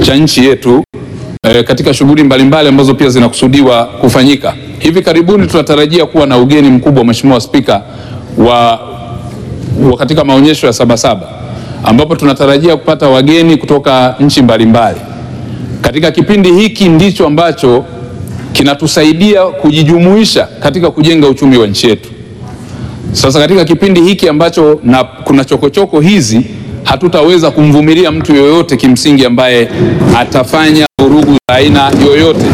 cha nchi yetu eh, katika shughuli mbalimbali ambazo pia zinakusudiwa kufanyika. Hivi karibuni tunatarajia kuwa na ugeni mkubwa, Mheshimiwa Spika, wa, wa katika maonyesho ya Sabasaba ambapo tunatarajia kupata wageni kutoka nchi mbalimbali. Katika kipindi hiki ndicho ambacho kinatusaidia kujijumuisha katika kujenga uchumi wa nchi yetu. Sasa katika kipindi hiki ambacho na kuna chokochoko hizi, hatutaweza kumvumilia mtu yoyote kimsingi ambaye atafanya vurugu za aina yoyote.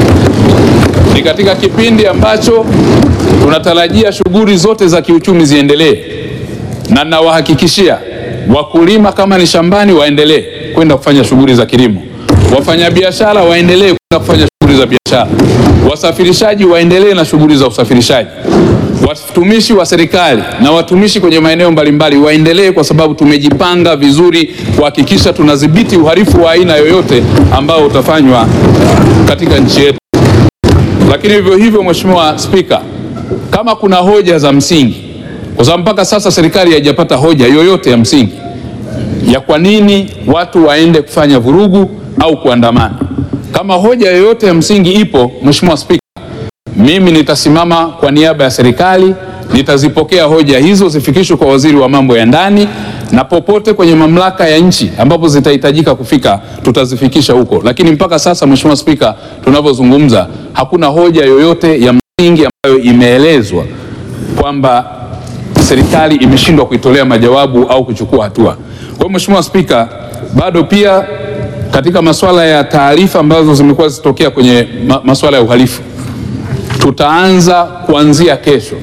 Ni katika kipindi ambacho tunatarajia shughuli zote za kiuchumi ziendelee, na nawahakikishia wakulima kama ni shambani waendelee kwenda kufanya shughuli za kilimo, wafanyabiashara waendelee kwenda kufanya shughuli za biashara, wasafirishaji waendelee na shughuli za usafirishaji, watumishi wa serikali na watumishi kwenye maeneo mbalimbali waendelee, kwa sababu tumejipanga vizuri kuhakikisha tunadhibiti uhalifu wa aina yoyote ambao utafanywa katika nchi yetu. Lakini vivyo hivyo, Mheshimiwa Spika, kama kuna hoja za msingi, kwa sababu mpaka sasa serikali haijapata hoja yoyote ya msingi ya kwa nini watu waende kufanya vurugu au kuandamana. Kama hoja yoyote ya msingi ipo, Mheshimiwa Spika, mimi nitasimama kwa niaba ya serikali, nitazipokea hoja hizo zifikishwe kwa waziri wa mambo ya ndani, na popote kwenye mamlaka ya nchi ambapo zitahitajika kufika tutazifikisha huko. Lakini mpaka sasa, Mheshimiwa Spika, tunavyozungumza hakuna hoja yoyote ya msingi ambayo imeelezwa kwamba serikali imeshindwa kuitolea majawabu au kuchukua hatua. Kwa hiyo Mheshimiwa Spika, bado pia katika masuala ya taarifa ambazo zimekuwa zikitokea kwenye ma masuala ya uhalifu, tutaanza kuanzia kesho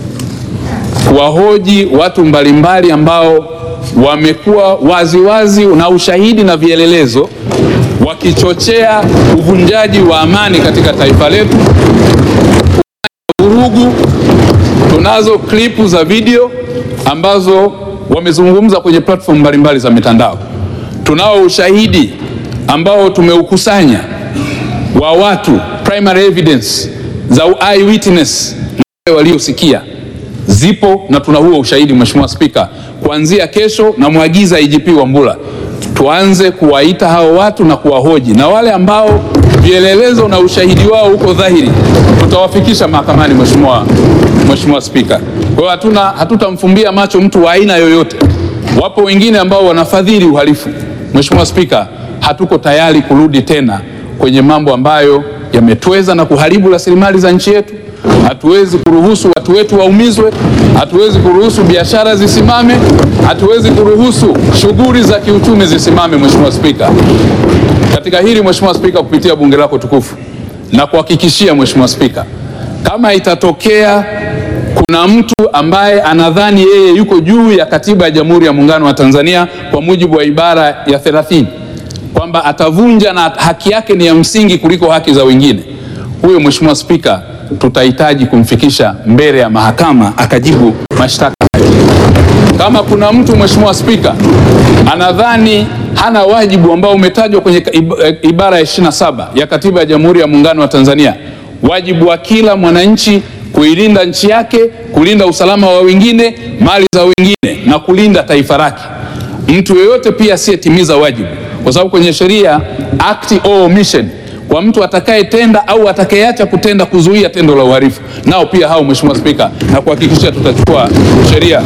kuwahoji watu mbalimbali ambao wamekuwa waziwazi na ushahidi na vielelezo wakichochea uvunjaji wa amani katika taifa letu, vurugu. Tunazo klipu za video ambazo wamezungumza kwenye platform mbalimbali za mitandao. Tunao ushahidi ambao tumeukusanya wa watu primary evidence za eyewitness na waliosikia zipo, na tuna huo ushahidi Mheshimiwa Spika. Kuanzia kesho, namwagiza IGP Wambura tuanze kuwaita hao watu na kuwahoji, na wale ambao vielelezo na ushahidi wao uko dhahiri tutawafikisha mahakamani. Mheshimiwa Mheshimiwa Spika, kwa hiyo hatuna hatutamfumbia macho mtu wa aina yoyote. Wapo wengine ambao wanafadhili uhalifu. Mheshimiwa Spika, hatuko tayari kurudi tena kwenye mambo ambayo yametweza na kuharibu rasilimali za nchi yetu. Hatuwezi kuruhusu watu wetu waumizwe, hatuwezi kuruhusu biashara zisimame, hatuwezi kuruhusu shughuli za kiuchumi zisimame. Mheshimiwa Spika, katika hili Mheshimiwa Spika, kupitia bunge lako tukufu na kuhakikishia Mheshimiwa Spika, kama itatokea kuna mtu ambaye anadhani yeye yuko juu ya katiba ya Jamhuri ya Muungano wa Tanzania kwa mujibu wa ibara ya 30 kwamba atavunja na haki yake ni ya msingi kuliko haki za wengine, huyo Mheshimiwa Spika, tutahitaji kumfikisha mbele ya mahakama akajibu mashtaka hayo. Kama kuna mtu Mheshimiwa Spika anadhani hana wajibu ambao umetajwa kwenye ibara ya 27 ya katiba ya Jamhuri ya Muungano wa Tanzania, wajibu wa kila mwananchi kuilinda nchi yake, kulinda usalama wa wengine, mali za wengine na kulinda taifa lake. Mtu yeyote pia asiyetimiza wajibu, kwa sababu kwenye sheria act or omission, kwa mtu atakayetenda au atakayeacha kutenda kuzuia tendo la uhalifu, nao pia hao, Mheshimiwa Spika, na kuhakikisha tutachukua sheria.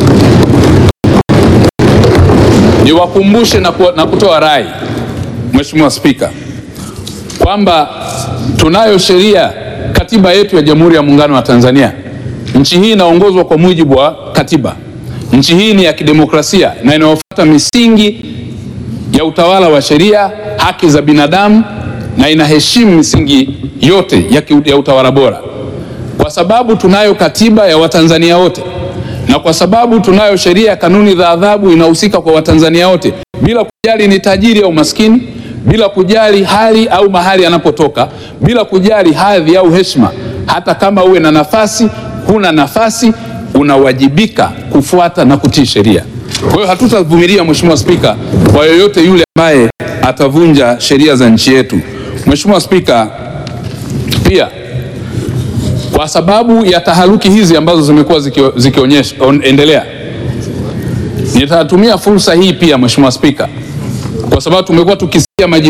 Niwakumbushe na, ku, na kutoa rai Mheshimiwa Spika kwamba tunayo sheria katiba yetu ya Jamhuri ya Muungano wa Tanzania. Nchi hii inaongozwa kwa mujibu wa katiba. Nchi hii ni ya kidemokrasia na inayofuata misingi ya utawala wa sheria, haki za binadamu na inaheshimu misingi yote ya, ki, ya utawala bora. Kwa sababu tunayo katiba ya Watanzania wote na kwa sababu tunayo sheria ya kanuni za adhabu inahusika kwa Watanzania wote bila kujali ni tajiri au maskini bila kujali hali au mahali anapotoka, bila kujali hadhi au heshima. Hata kama uwe na nafasi, huna nafasi, unawajibika kufuata na kutii sheria. Kwa hiyo hatutavumilia, Mheshimiwa Spika, kwa yoyote yule ambaye atavunja sheria za nchi yetu. Mheshimiwa Spika, pia kwa sababu ya taharuki hizi ambazo zimekuwa zikionyesha endelea, nitatumia fursa hii pia Mheshimiwa Spika, kwa sababu tumekuwa tukisikia maji